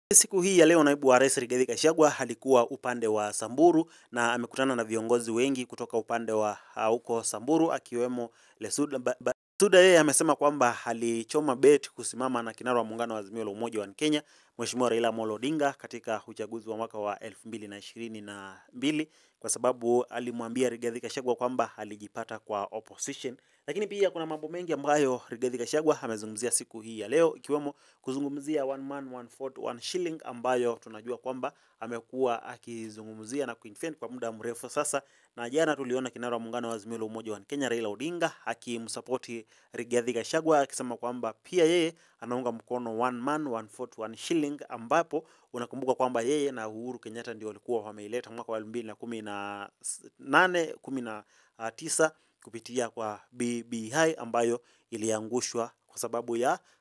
Siku hii ya leo naibu wa rais Rigathi Gachagua alikuwa upande wa Samburu na amekutana na viongozi wengi kutoka upande wa huko Samburu akiwemo Lesuda. Lesuda yeye amesema kwamba alichoma bet kusimama na kinara wa muungano wa Azimio la Umoja wa Kenya Mheshimiwa Raila Amolo Odinga katika uchaguzi wa mwaka wa elfu mbili na ishirini na mbili kwa sababu alimwambia Rigathi Gachagua kwamba alijipata kwa opposition. Lakini pia kuna mambo mengi ambayo Rigathi Gachagua amezungumzia siku hii ya leo ikiwemo kuzungumzia one man one vote one shilling ambayo tunajua kwamba amekuwa akizungumzia na kuinfend kwa muda mrefu sasa, na jana tuliona kinara wa muungano wa Azimio la Umoja wa Kenya Raila Odinga akimsapoti Rigathi Gachagua akisema kwamba pia yeye anaunga mkono one man one vote one shilling, ambapo unakumbuka kwamba yeye na Uhuru Kenyatta ndio walikuwa wameileta mwaka wa elfu mbili na kumi na nane kumi na tisa kupitia kwa BBI ambayo iliangushwa kwa sababu ya